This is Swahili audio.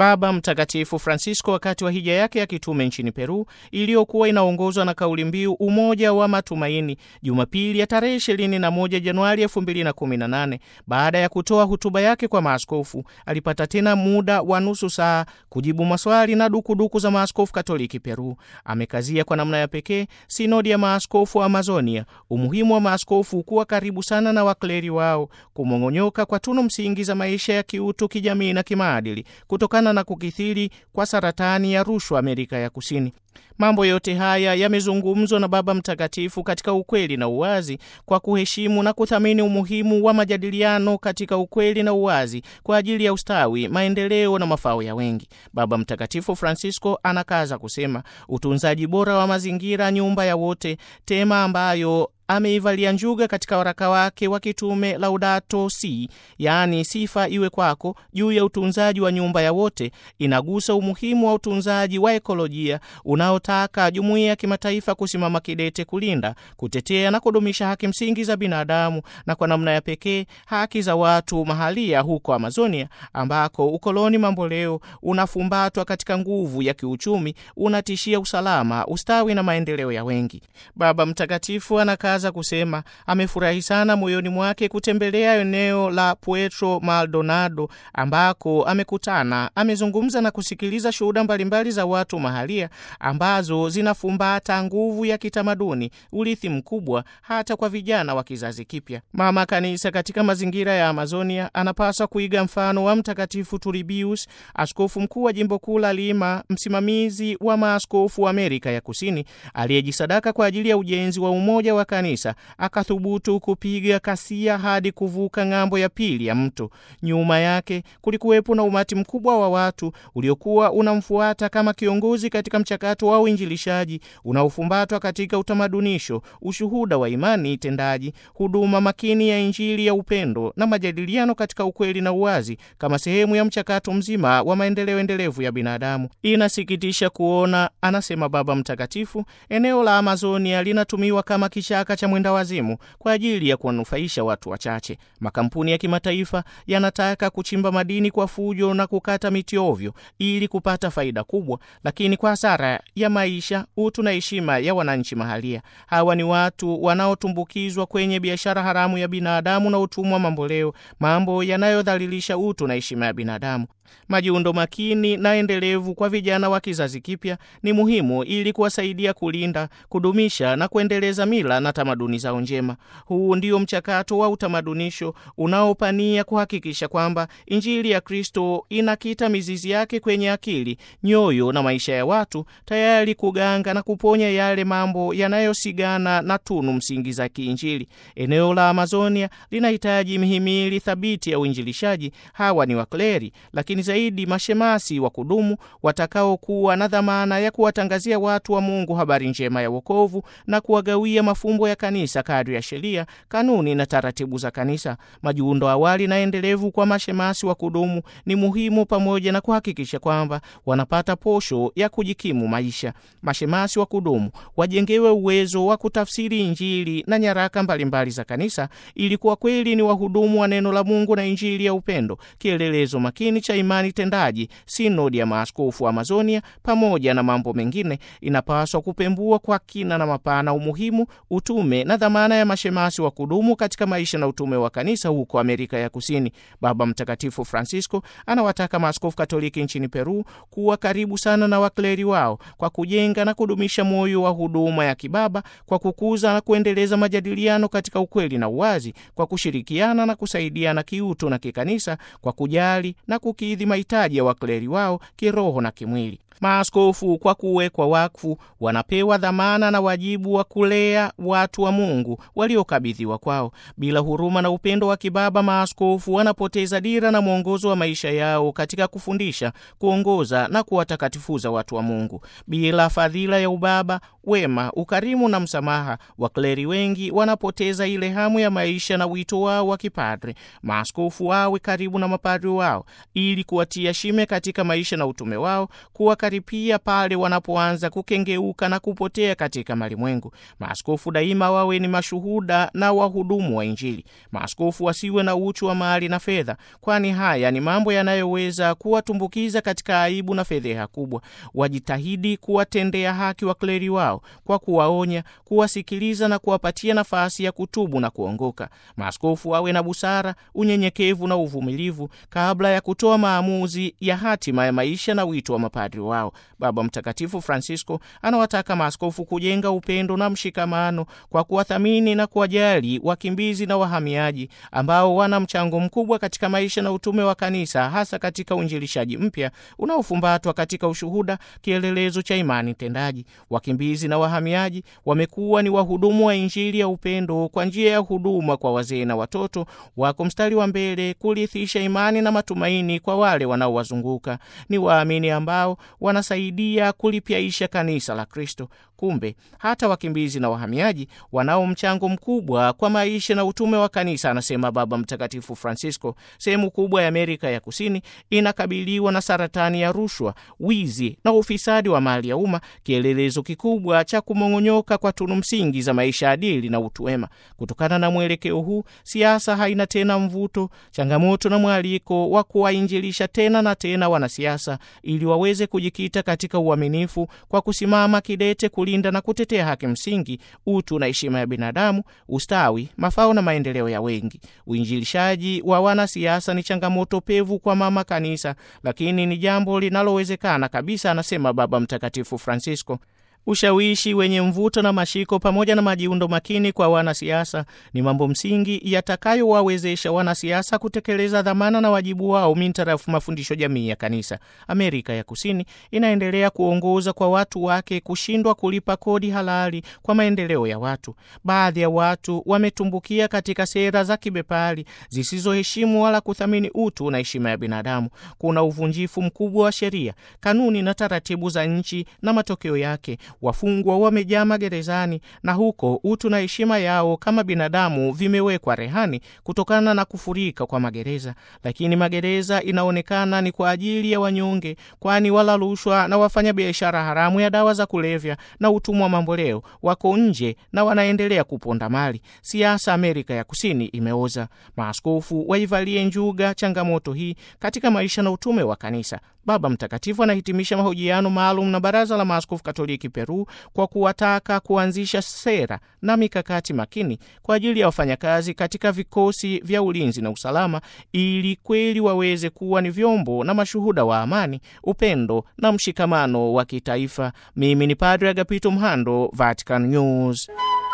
Baba Mtakatifu Francisco wakati wa hija yake ya kitume nchini Peru iliyokuwa inaongozwa na kauli mbiu umoja wa matumaini, Jumapili ya tarehe 21 Januari 2018, baada ya kutoa hotuba yake kwa maaskofu, alipata tena muda wa nusu saa kujibu maswali na dukuduku za maaskofu Katoliki Peru. Amekazia kwa namna ya pekee sinodi ya maaskofu wa Amazonia, umuhimu wa maaskofu kuwa karibu sana na wakleri wao, kumong'onyoka kwa tunu msingi za maisha ya kiutu, kijamii na kimaadili kutokana na kukithiri kwa saratani ya rushwa Amerika ya Kusini. Mambo yote haya yamezungumzwa na Baba Mtakatifu katika ukweli na uwazi, kwa kuheshimu na kuthamini umuhimu wa majadiliano katika ukweli na uwazi kwa ajili ya ustawi, maendeleo na mafao ya wengi. Baba Mtakatifu Francisco anakaza kusema utunzaji bora wa mazingira, nyumba ya wote, tema ambayo ameivalia njuga katika waraka wake wa kitume Laudato Si, yaani sifa iwe kwako, juu ya utunzaji wa nyumba ya wote, inagusa umuhimu wa utunzaji wa ekolojia unaotaka jumuiya ya kimataifa kusimama kidete kulinda, kutetea na kudumisha haki msingi za binadamu na kwa namna ya pekee haki za watu mahalia huko Amazonia, ambako ukoloni mamboleo unafumbatwa katika nguvu ya kiuchumi, unatishia usalama, ustawi na maendeleo ya wengi. Baba Mtakatifu anakaza kusema amefurahi sana moyoni mwake kutembelea eneo la Puerto Maldonado ambako amekutana, amezungumza na kusikiliza shuhuda mbalimbali za watu mahalia ambazo zinafumbata nguvu ya kitamaduni, urithi mkubwa hata kwa vijana wa kizazi kipya. Mama Kanisa katika mazingira ya Amazonia anapaswa kuiga mfano wa Mtakatifu Turbius, askofu mkuu wa jimbo kuu la Lima, msimamizi wa maaskofu wa Amerika ya Kusini, aliyejisadaka kwa ajili ya ujenzi wa umoja wa kanisa akathubutu kupiga kasia hadi kuvuka ng'ambo ya pili ya mto. Nyuma yake kulikuwepo na umati mkubwa wa watu uliokuwa unamfuata kama kiongozi katika mchakato wa uinjilishaji unaofumbatwa katika utamadunisho, ushuhuda wa imani tendaji, huduma makini ya Injili ya upendo na majadiliano katika ukweli na uwazi, kama sehemu ya mchakato mzima wa maendeleo endelevu ya binadamu. Inasikitisha kuona, anasema Baba Mtakatifu, eneo la Amazonia linatumiwa kama kichaka cha mwenda wazimu kwa ajili ya kuwanufaisha watu wachache. Makampuni ya kimataifa yanataka kuchimba madini kwa fujo na kukata miti ovyo ili kupata faida kubwa, lakini kwa hasara ya maisha, utu na heshima ya wananchi mahalia. Hawa ni watu wanaotumbukizwa kwenye biashara haramu ya binadamu na utumwa mamboleo, mambo yanayodhalilisha utu na heshima ya binadamu. Majiundo makini na endelevu kwa vijana wa kizazi kipya ni muhimu ili kuwasaidia kulinda, kudumisha na kuendeleza mila na tamaduni zao njema. Huu ndio mchakato wa utamadunisho unaopania kuhakikisha kwamba Injili ya Kristo inakita mizizi yake kwenye akili, nyoyo na maisha ya watu, tayari kuganga na kuponya yale mambo yanayosigana na tunu msingi za kiinjili. Eneo la Amazonia linahitaji mihimili thabiti ya uinjilishaji. Hawa ni wakleri, lakini zaidi mashemasi wa kudumu watakaokuwa na dhamana ya kuwatangazia watu wa Mungu habari njema ya wokovu na kuwagawia mafumbo ya kanisa kadri ya sheria, kanuni na taratibu za kanisa. Majiundo awali na endelevu kwa mashemasi wa kudumu ni muhimu, pamoja na kuhakikisha kwamba wanapata posho ya kujikimu maisha. Mashemasi wa kudumu wajengewe uwezo wa kutafsiri Injili na nyaraka mbalimbali za kanisa, ili kuwa kweli ni wahudumu wa neno la Mungu na Injili ya upendo, kielelezo makini cha imani tendaji. Sinodi ya maaskofu wa Amazonia, pamoja na mambo mengine, inapaswa kupembua kwa kina na mapana umuhimu, utume na dhamana ya mashemasi wa kudumu katika maisha na utume wa kanisa huko Amerika ya Kusini. Baba Mtakatifu Francisco anawataka maaskofu Katoliki nchini Peru kuwa karibu sana na wakleri wao kwa kujenga na kudumisha moyo wa huduma ya kibaba, kwa kukuza na kuendeleza majadiliano katika ukweli na uwazi, kwa kushirikiana na kusaidiana kiutu na kikanisa, kwa kujali na kukidhi mahitaji ya wakleri wao kiroho na kimwili. Maaskofu kwa kuwekwa wakfu wanapewa dhamana na wajibu wa kulea watu wa Mungu waliokabidhiwa kwao. Bila huruma na upendo wa kibaba, maaskofu wanapoteza dira na mwongozo wa maisha yao katika kufundisha, kuongoza na kuwatakatifuza watu wa Mungu. Bila fadhila ya ubaba, wema, ukarimu na msamaha, wakleri wengi wanapoteza ile hamu ya maisha na wito wao wa kipadre. Maaskofu wawe karibu na mapadri wao ili kuwatia shime katika maisha na utume wao, kuwakaripia pale wanapoanza kukengeuka na kupotea katika malimwengu. Maaskofu daima wawe ni mashuhuda na wahudumu wa Injili. Maaskofu wasiwe na uchu wa mali na fedha, kwani haya ni mambo yanayoweza kuwatumbukiza katika aibu na fedheha kubwa. Wajitahidi kuwatendea haki wakleri wao kwa kuwaonya, kuwasikiliza na kuwapatia nafasi ya kutubu na kuongoka. Maaskofu wawe na busara, unyenyekevu na uvumilivu kabla ya kutoa maamuzi ya hatima ya maisha na wito wa mapadri wao. Baba Mtakatifu Francisco anawataka maaskofu kujenga upendo na mshikamano kwa kuwathamini na kuwajali wakimbizi na wahamiaji ambao wana mchango mkubwa katika maisha na utume wa kanisa, hasa katika uinjilishaji mpya unaofumbatwa katika ushuhuda, kielelezo cha imani tendaji. Wakimbizi na wahamiaji wamekuwa ni wahudumu wa Injili ya upendo kwa njia ya huduma kwa wazee na watoto, wako mstari wa mbele kurithisha imani na matumaini kwa wale wanaowazunguka. Ni waamini ambao wanasaidia kulipyaisha kanisa la Kristo. Kumbe hata wakimbizi na wahamiaji wanao mchango mkubwa kwa maisha na utume wa kanisa, anasema Baba Mtakatifu Francisco. Sehemu kubwa ya Amerika ya Kusini inakabiliwa na saratani ya rushwa, wizi na ufisadi wa mali ya umma, kielelezo kikubwa cha kumong'onyoka kwa tunu msingi za maisha adili na utu wema. Kutokana na mwelekeo huu, siasa haina tena mvuto, changamoto na mwaliko wa kuwainjilisha tena na tena wanasiasa ili waweze kujikita katika uaminifu kwa kusimama kidete kulinda na kutetea haki msingi, utu na heshima ya binadamu, ustawi, mafao na maendeleo ya wengi. Uinjilishaji wa wanasiasa ni changamoto pevu kwa mama kanisa, lakini ni jambo linalowezekana kabisa, anasema Baba Mtakatifu Francisco. Ushawishi wenye mvuto na mashiko pamoja na majiundo makini kwa wanasiasa ni mambo msingi yatakayowawezesha wanasiasa kutekeleza dhamana na wajibu wao mintarafu mafundisho jamii ya kanisa. Amerika ya Kusini inaendelea kuongoza kwa watu wake kushindwa kulipa kodi halali kwa maendeleo ya watu. Baadhi ya watu wametumbukia katika sera za kibepari zisizoheshimu wala kuthamini utu na heshima ya binadamu. Kuna uvunjifu mkubwa wa sheria, kanuni na taratibu za nchi, na matokeo yake wafungwa wamejaa magerezani na huko utu na heshima yao kama binadamu vimewekwa rehani kutokana na kufurika kwa magereza. Lakini magereza inaonekana ni kwa ajili ya wanyonge, kwani wala rushwa na wafanya biashara haramu ya dawa za kulevya na utumwa mamboleo wako nje na wanaendelea kuponda mali. Siasa Amerika ya Kusini imeoza. Maaskofu waivalie njuga changamoto hii katika maisha na utume wa kanisa. Baba Mtakatifu anahitimisha mahojiano maalum na Baraza la Maaskofu Katoliki Peru kwa kuwataka kuanzisha sera na mikakati makini kwa ajili ya wafanyakazi katika vikosi vya ulinzi na usalama ili kweli waweze kuwa ni vyombo na mashuhuda wa amani, upendo na mshikamano wa kitaifa. Mimi ni Padre Agapito Mhando, Vatican News.